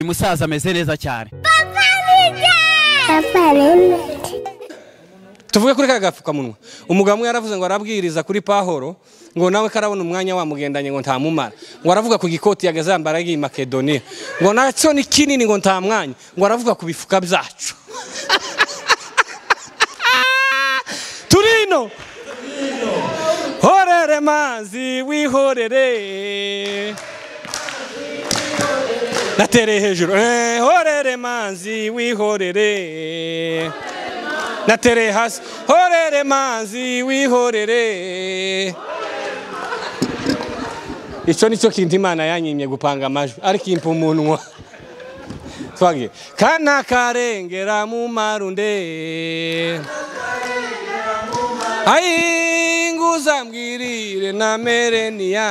uyu musaza ameze neza cyane Papa Remedy. tuvuge kuri ka gapfukamunwa umugabo umwe yaravuze ngo arabwiriza kuri pahoro ngo nawe karabona umwanya wamugendanye ngo ntamumara ngo aravuga ku gikoti yagaze yambara y'iyi makedoniya ngo nacyo ni kinini ngo nta mwanya ngo aravuga ku bifuka byacu turino horere mazi wihorere natereye hejuru Eh, horere mazi wihorere natereye hasi horere manzi wihorere icyo ni cyo kintu imana yanyimye gupanga amajwi ariko impa umunwa twagiye kana karengera mu marunde ayi nguzambwirire na mereniya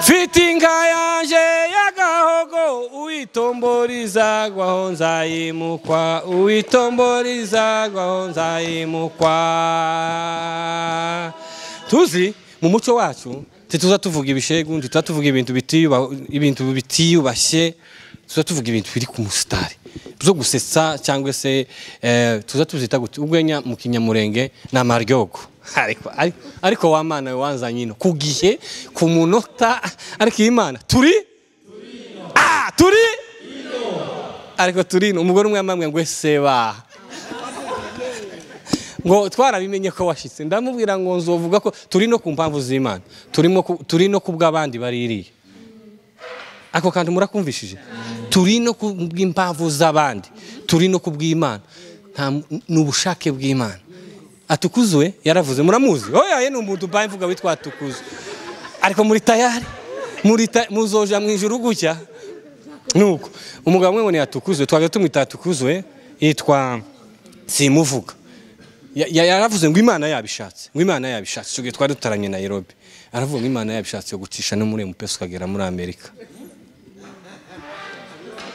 Fiti inka yanje y'agahogo uyitomboriza nzayimukwa uyitomboriza nzayimukwa tuzi mu muco wacu ntituza tuvuga ibishegu ntituza tuvuga ibintu bitiyuba- ibintu bitiyubashye tuza tuvuga ibintu biri ku musitari byo gusetsa cyangwa se eh, tuza tuzita gute urwenya mu kinyamurenge ni amaryogo ariko ari- ariko wa mana we wanzanye ino ku gihe ku munota ariko iyi mana turi Ah, turi ariko turi ino umugore umwe yamamwe ngo seba ngo twarabimenye ko washitse ndamubwira ngo nzovuga ko turi no ku mpamvu z'imana turimo ku- turi no ku bw'abandi baririye ako kantu murakumvishije turi no ku bw'impamvu z'abandi turi no ku bw'imana Nta mu- ni ubushake bw'imana atukuzwe yaravuze muramuzi oya ye ni umuntu ubaye mvuga witwa atukuzwe ariko muri tayari muri ta- muzoja mu ijuru gutya nuko umugabo umwe ngo ni atukuzwe twajya tumwita atukuzwe yitwa simuvuga Ya- ya- yaravuze ngo imana yabishatse ngo imana yabishatse icyo gihe twari dutaranye na nairobi aravuga ngo imana yabishatse yo gucisha no muri mps ukagera muri amerika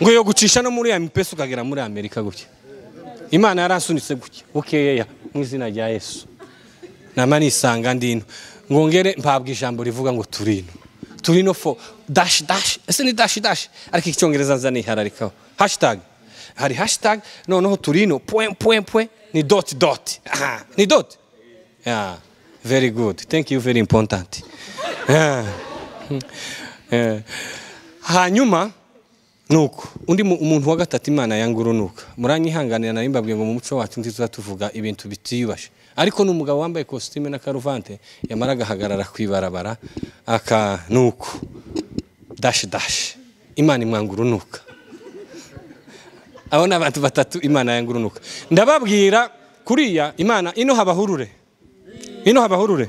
ngo yo gucisha no muri mps ukagera muri amerika gutya imana yarasunitse gutya bukeya mu izina rya yesu nama nisanga ndino ngo ngere mpabwa ijambo rivuga ngo turino turino fo dash dash ese ni dash dash ariko icyongereza nza nihararikaho hashtag hari hashtag noneho turino point point point ni dot dot Aha, ni dot yeah very good thank you very important yeah. Eh, hanyuma nuko undi mu- umuntu wa gatatu imana yangurunuka muranyihanganira nari mbabwiye ngo mu muco wacu ntituza tuvuga ibintu bitiyubashe ariko ni umugabo wambaye kositime na karuvante yamara agahagarara ku ibarabara aka nuko dashi dashi imana imwangurunuka abo ni abantu batatu imana yangurunuka ndababwira kuriya imana ino habahurure ino habahurure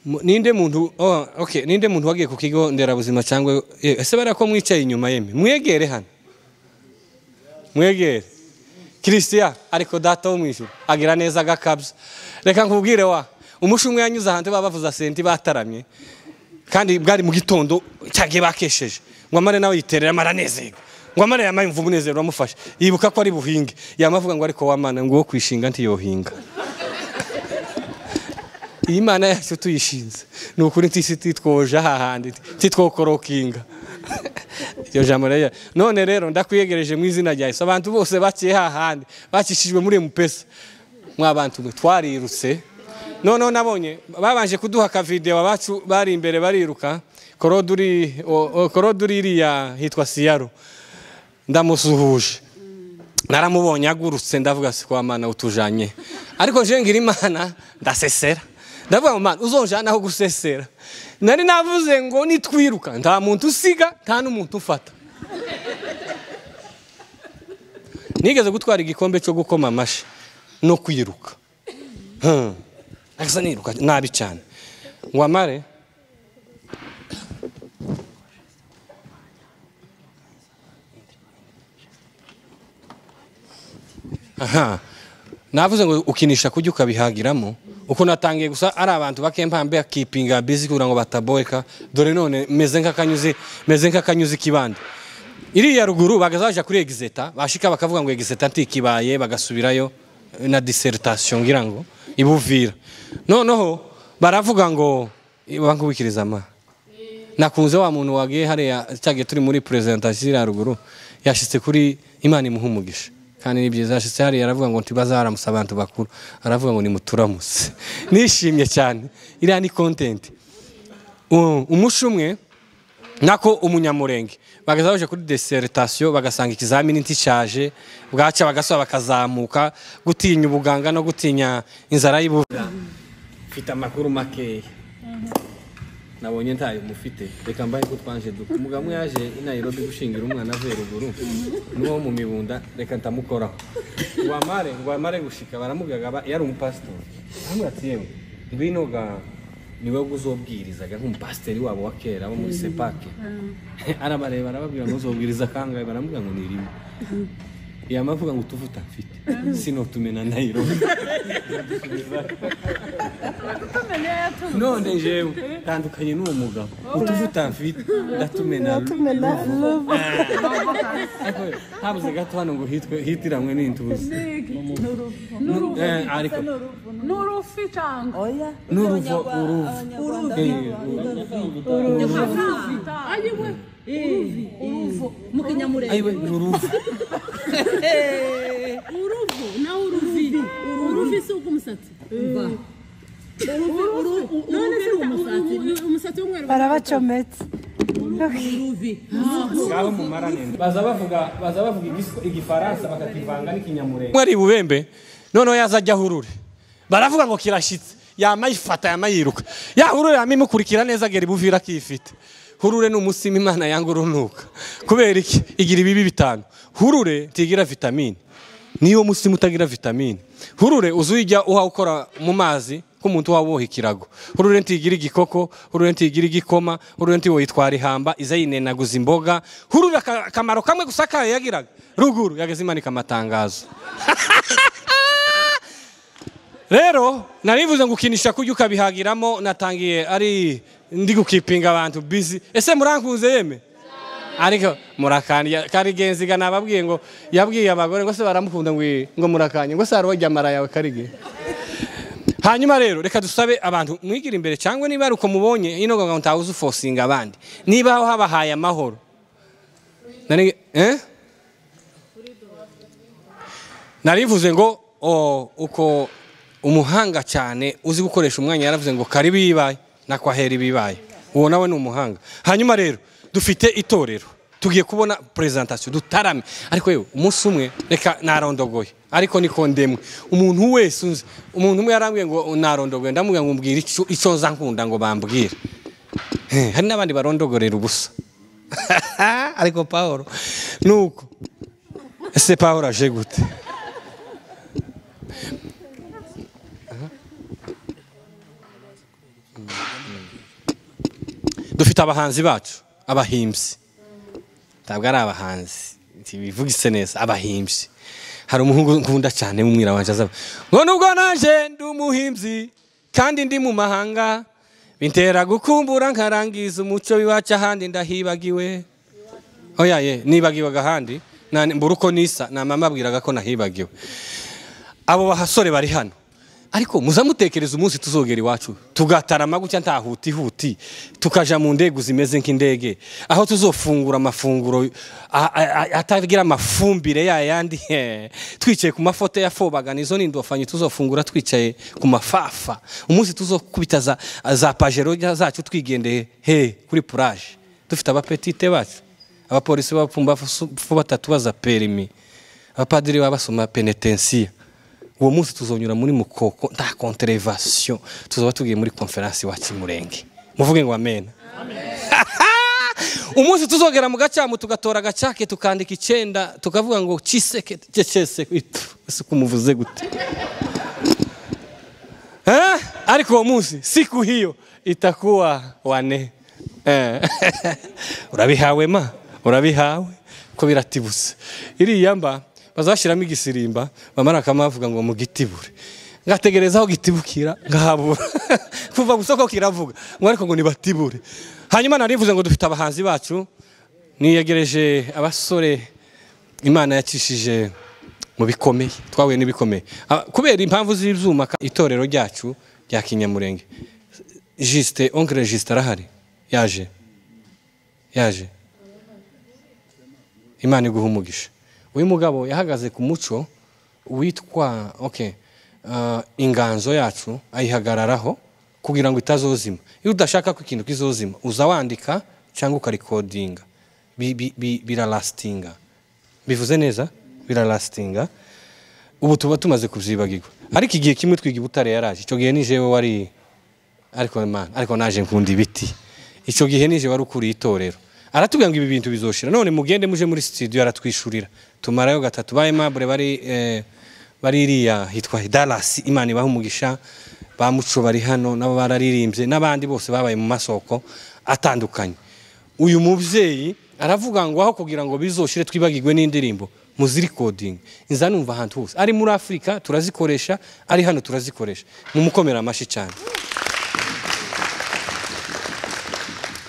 Mu- ninde muntu oh, okay ninde muntu wagiye ku kigo nderabuzima cyangwa eh, ese bariya ko mwicaye inyuma yeme mwegere hano mwegere christian ariko data wo mu ijuru agira neza agakabya reka nkubwire wa umushumwe yanyuze ahantu baba bavuza senti bataramye kandi bwari mu gitondo cyagiye bakesheje ngo amare nawe yiterera amaranezerwa ngo amare yamaye imvubu umunezero uramufashe yibuka ko ari buhinge yamavuga ngo ariko wamana ngo uwo kwishinga ntiyohinga iyi mana yacu tuyishinze ni ukuri tisi titwoje hahandi titwokorokinga iryo jambo rero none rero ndakwiyegereje mu izina rya yesu abantu bose baciye hahandi bakishijwe muri mupesa mwa bantu mwe twarirutse noneho nabonye babanje kuduha akavidewo abacu bari imbere bariruka koroduri o- o- koroduri iriya hitwa siyaro ndamusuhuje naramubonye agurutse ndavuga si kwa mana utujanye ariko nje ngira imana ndasesera ndavuga ngo mana uzonjana aho gusesera nari navuze ngo nitwiruka nta muntu usiga nta n'umuntu ufata nigeze gutwara igikombe cyo gukoma amashyi no kwiruka Hmm. Asa niruka nabi cyane ngo amare aha navuze ngo ukinisha kujya ukabihagiramo uko natangiye gusa ari abantu bakempambe akipinga bizi kugira ngo bataboeka dore none meze nk'akanyuzi meze nk'akanyuzi k'ibandi iriya ruguru bagazaja kuri egizeta bashika bakavuga ngo egizeta ntikibaye bagasubirayo na dissertation ngira ngo ibuvira noneho baravuga ngo bankubikiriza ama nakunze wa muntu wagiye hariya cyagiye turi muri perezentasiyo iriya ruguru yashyitse kuri imana imuha umugisha kandi ni byiza yashyitse hariya aravuga ngo ntibazaramusa abantu bakuru aravuga ngo nimuturamutse nishimye cyane iriya ni kontenti umushi umwe nako umunyamurenge bagaza baje kuri deseritasiyo bagasanga ikizamini nticyaje bwaca bagasaba bakazamuka gutinya ubuganga no gutinya inzara y'ubuvura mfite amakuru makeya nabonye ntayo mufite reka mbahe ko twanje duka umugabo umwe yaje i Nairobi gushingira umwana avuye ruguru n'uwo mu mibunda reka ndamukoraho ngo amare ngo amare gushika baramugagaba yari umupasitori baramubwira ati yewe ngwino ga niwe uzobwirizaga nk'umupasiteri wabo wa kera bo muri sepake arabareba arababwira ngo uzobwiriza kangahe baramubwira ngo ni rimwe yamavuga ngo utuvuta mfite sino tumena Nairobi none jewe tandukanye n'uwo mugabo utuvuta mfite ndatumena habuze gato hano ngo hitwe hitiranwe n'intuzi Eh, ariko n'urufi cyangwa oya n'uruvo uruvo Eh, ayiwe uruvo mu kinyamurenge ayiwe ni uruvo uruvo nawe uruvi uruvi si ubw'umusatsi uruvi uruvi uruvi ni umusatsi umusatsi w'umweru barabacometse uruvi ngaho mumarane baza bavuga baza bavuga igis- igifaransa bakakivanga n'ikinyamurenge mwari bubembe noneho yaza ajya hurure baravuga ngo kirashyitse yama yifata yama yiruka ya hurure yama imukurikira neza geri buvira akifite hurure ni umusima imana yanga urunuka kubera iki igira ibibi bitanu hurure ntigira vitamine niyo musima utagira vitamine hurure uzi uyijya uha ukora mu mazi k'umuntu uba woha ikirago hurure ntigira igikoko hurure ntigira igikoma hurure ntiwo yitwara ihamba iza yinenaguza imboga hurure aka- akamaro kamwe gusa kayo yagiraga ruguru yageze imanika amatangazo rero narivuze ngo ukinisha kujya ukabihagiramo natangiye ari ndi gukipinga abantu bizi ese murankunze yeme ariko murakanya karigenziga nababwiye ngo yabwiye abagore ngo se baramukunda ngo iyi- ngo murakanye ngo se hari uwajyamara yawe karige hanyuma rero reka dusabe abantu mwigire imbere cyangwa niba ari uko mubonye ino ngo ntawe uzifosinga abandi niba habahaye amahoro Nari- eh? narivuze ngo o, uko umuhanga cyane uzi gukoresha umwanya yaravuze ngo kari bibaye nakwahera ibibaye uwo nawe ni umuhanga hanyuma rero dufite itorero tugiye kubona perezantasiyo dutarame ariko yewe umunsi umwe reka narondogoye ariko niko ndemwe umuntu wese unzi umuntu umwe yarambwiye ngo narondogoye ndamubwira ngo mbwira icyo- icyo nza nkunda ngo bambwire Eh, hari n'abandi barondogorera ubusa ariko paul nuko ese paul aje gute dufite abahanzi bacu abahimbyi ntabwo ari abahanzi ntibivugise neza abahimbyi hari umuhungu nkunda cyane w'umwira wanjye azaba ngo nubwo naje ndi umuhimbyi kandi ndi mu mahanga bintera gukumbura nkarangiza umuco w'iwacu ahandi ndahibagiwe oya ye nibagiwaga ahandi na- mbura uko nisa na mama abwiraga ko nahibagiwe abo basore bari hano ariko muzamutekereza umunsi tuzogera iwacu tugatarama gutya nta huti huti tukaja mu ndege zimeze nk'indege aho tuzofungura amafunguro a- a- a- atagira amafumbire ya yandi he. twicaye ku mafoto yafobagana izo ni indofanyi tuzofungura twicaye ku mafafa umunsi tuzokubita za, za pajero zacu twigendeye he kuri puraje dufite abapetite bacu abapolisi b'abapfumbafu batatu baza perimi abapadiri baba basoma penetensiya uwo munsi tuzonyura muri mukoko nta konterevasiyo tuzaba tugiye muri konferansi wa kimurenge muvuge ngo amena umunsi tuzogera mu gacamu tugatora agacake tukandika icyenda tukavuga ngo kiseke cyese kwitu ese uko umuvuze gute Eh? ariko uwo munsi siku hiyo itakuwa wane Eh. urabihawe ma urabihawe ko biratibuse iriya mba bazashyiramo igisirimba bamara akamavuga ngo mugitibure ngategereza aho gitibukira ngahabura kuva gusa ko kiravuga ngo ariko ngo nibatibure hanyuma narivuze ngo dufite abahanzi bacu niyegereje abasore imana yacishije mu bikomeye twahuye n'ibikomeye Ah, kubera impamvu z'ibyuma ka- itorero ryacu rya kinyamurenge jisite onkere jisite arahari yaje yaje imana iguha umugisha uyu mugabo yahagaze ku muco witwa okay, ah, inganzo yacu ayihagararaho kugira ngo itazozima iyo udashaka ko ikintu kizozima uza wandika cyangwa ukarikodinga Bi- bi- bi- birarasitinga bivuze neza birarasitinga ubu tuba tumaze kubyibagirwa ariko igihe kimwe twiga i butare yaraje icyo gihe ni jewe wari ariko Imana ariko naje nkunda ibiti icyo gihe nije wari ukuriye itorero aratubwira ngo ibi bintu bizoshira none mugende muje muri studio aratwishurira tumarayo gatatu ba aimable bari eh, bari iriya hitwa Dallas Imana ibaha umugisha ba muco bari hano nabo bararirimbye n'abandi bose babaye mu masoko atandukanye uyu mubyeyi aravuga ngo aho kugira ngo bizoshire twibagirwe n'indirimbo muzirikodingi inza numva ahantu hose ari muri afurika turazikoresha ari hano turazikoresha mumukomera amashyi cyane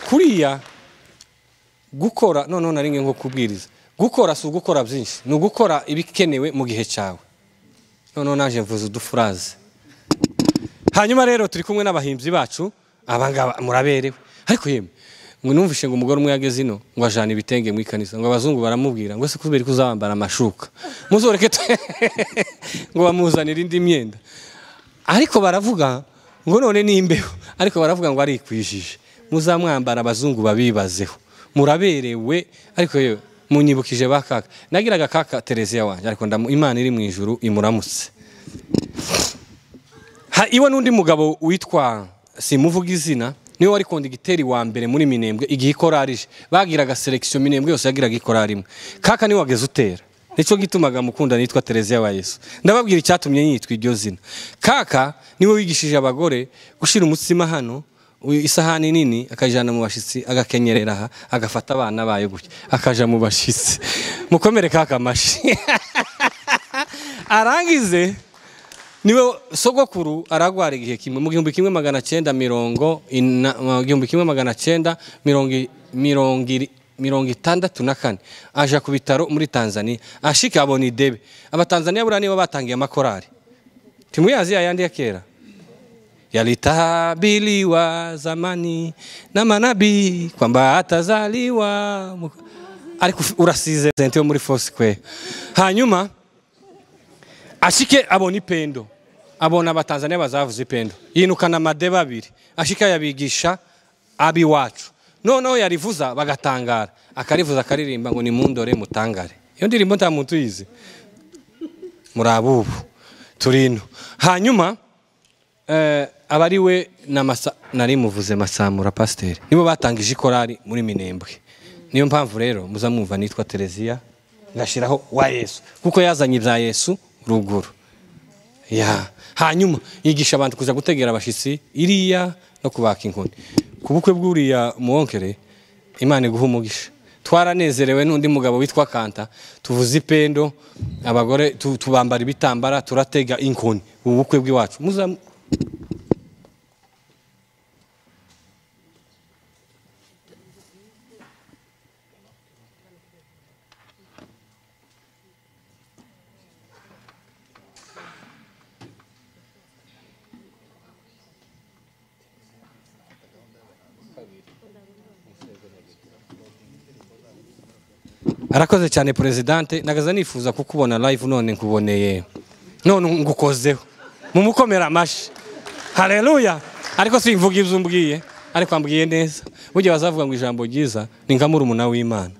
kuriya gukora noneho na rimwe nko kubwiriza gukora si ugukora byinshi ni ugukora ibikenewe mu gihe cyawe noneho naje mvuze udufuraze hanyuma rero turi kumwe n'abahinzi bacu abangaba muraberewe ariko yemwe ngo numvishe ngo umugore umwe yageze ino ngo ajana ibitenge mu ikanisa ngo abazungu baramubwira ngo ese kubera ko uzabambara amashuka muzoreke tu- ngo bamuzanire indi myenda ariko baravuga ngo none ni imbeho ariko baravuga ngo arikwijije muzamwambara abazungu babibazeho muraberewe ariko yewe munyibukije ba kaka nagiraga kaka tereziya wanjye ariko ndamu- imana iri mu ijuru imuramutse Ha- iwe n'undi mugabo witwa simuvuga izina niwe wari kondigiteri wa mbere muri minembwe igihe ikorarije bagiraga selekisiyo minembwe yose yagiraga ikorari imwe kaka niwe wageze utera nicyo gitumaga mukunda nitwa tereziya wa yesu ndababwira icyatumye yitwa iryo zina kaka niwe wigishije abagore gushyira umutsima hano u- isahani nini akajyana mu bashyitsi agakenyerera aha agafata abana bayo gutya akaja mu bashyitsi mukomere kaka amashyi arangize niwe sogokuru aragwara igihe kimwe mu gihumbi kimwe magana cyenda mirongo ina- mu gihumbi kimwe magana cyenda mirongo i- mirongo iri- mirongo itandatu na kane aja ku bitaro muri tanzania ashika abona idebe abatanzania buriya nibo batangiye amakorari timuyazi yayandi ya kera yalitabiriwa zamani na manabii kwamba atazaliwa muka- ariko urasize sente yo muri foursquare hanyuma ashike abona ipendo abona abatanzania bazavuza ipendo yinukana amadebe abiri ashike ayabigisha abiwacu noneho yarivuza bagatangara akarivuza akaririmba ngo nimundore mutangare iyo ndirimbo nta muntu uyizi muri abubu turino hanyuma eh, aba ari we na masa nari muvuze masamura pasiteri nibo batangije ikorari muri minembwe niyo mpamvu rero muza mwumva nitwa tereziya ngashyiraho wa yesu kuko yazanye ibya yesu ruguru ya hanyuma yigisha abantu kuza gutegera abashyitsi iriya no kubaka inkoni ku bukwe bw'uriya muwonkere imana iguha umugisha twaranezerewe n'undi mugabo witwa kanta tuvuza ipendo abagore tu- tubambara ibitambara turatega inkoni ubu bukwe bw'iwacu muza arakoze cyane perezidante nagaza nifuza kukubona live none nkuboneye none ngukozeho mumukomera amashyi haleluya ariko simvuga ibyo umbwiye ariko ambwiye neza burya bazavuga ngo ijambo ryiza ni nka murumuna w'imana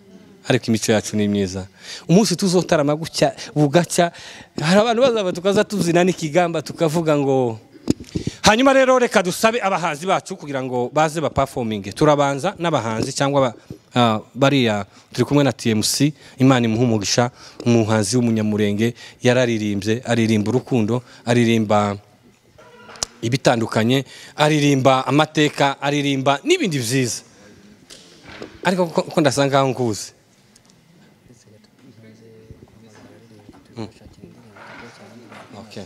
ariko imico yacu ni myiza umunsi tuzotarama gutya bugacya hari abantu bazaba tukaza tuzina n'ikigamba tukavuga ngo hanyuma rero reka dusabe abahanzi bacu kugira ngo baze bapafominge turabanza n'abahanzi cyangwa ba- ah, bariya turi kumwe na tmc imana imuha umugisha umuhanzi w'umunyamurenge yararirimbye aririmba urukundo aririmba ibitandukanye aririmba amateka aririmba n'ibindi byiza ariko ko- ko ndasa ngaho nguzi Mm. Okay.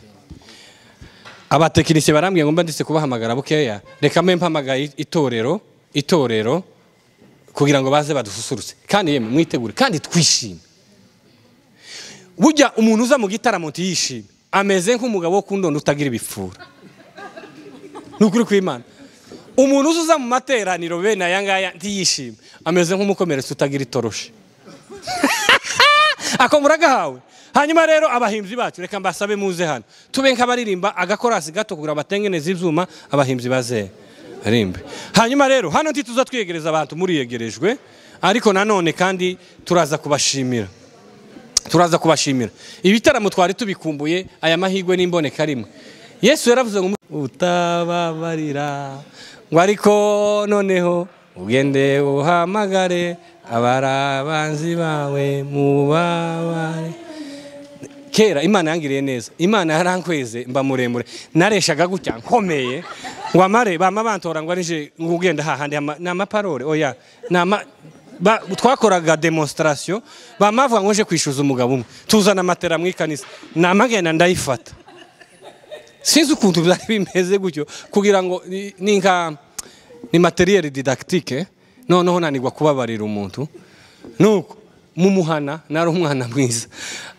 abatekinisiye barambwiye ngo mba ndetse kubahamagara bukeya reka mbe mpamagaye itorero itorero kugira ngo baze badususurutse kandi yemwe mwitegure kandi twishime burya umuntu uza mu gitaramo ntiyishime ameze nk'umugabo wo ku ndondo utagira ibipfura ni ukuri kw'imana umuntu uza mu materaniro bene aya ngaya ntiyishime ameze nk'umukomeretse utagira itoroshi ako muragahawe hanyuma rero abahinzi bacu reka mbasabe muze hano tube nk'abaririmba agakorasi gato kugira abatengeneze ibyuma abahinzi baze rimbe hanyuma rero hano ntituza twiyegereza abantu muriyegerejwe ariko nanone kandi turaza kubashimira turaza kubashimira ibitaramo twari tubikumbuye aya mahirwe n'imboneka rimwe yesu yaravuze ngo utababarira ngo ariko noneho ugende uhamagare abarabanzi bawe mubabare kera imana yangiriye neza imana yarankweze mba muremure nareshaga gutya nkomeye ngo amare bama bantora ngo arije ngo ugenda hahandi ama- ni amaparole oya ni ama ba- twakoraga demonstration bama bavuga ngo nje kwishyuza umugabo umwe tuzana amatera mu ikanisa namagenda ndayifata sinzi ukuntu byari bimeze gutyo kugira ngo ni- ni nka ni materiyeri didakitike noneho nanigwa kubabarira umuntu nuko mumuhana nari umwana mwiza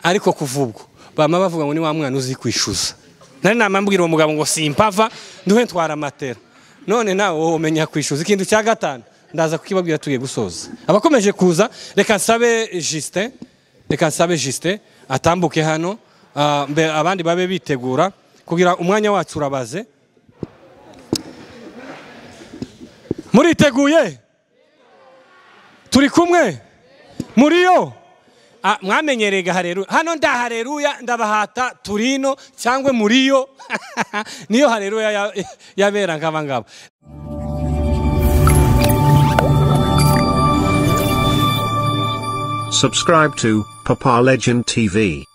ariko kuva ubwo bama bavuga ngo ni wa mwana uzi kwishyuza nari namambwira uwo mugabo ngo simpava nduhe ntwara amatera none nawe wowe umenya kwishyuza ikintu cya gatanu ndaza kukibabwira tugiye gusoza abakomeje kuza reka nsabe Justin reka nsabe Justin atambuke hano ah, mbe- abandi babe bitegura kugira umwanya wacu urabaze muriteguye turi kumwe muriyo Ah, mwamenyereye gahareruya hano ndahareruya ndabahata turino cyangwa muriyo niyo hareruya ya- yabera nk'aba ngaba Subscribe to Papa Legend TV.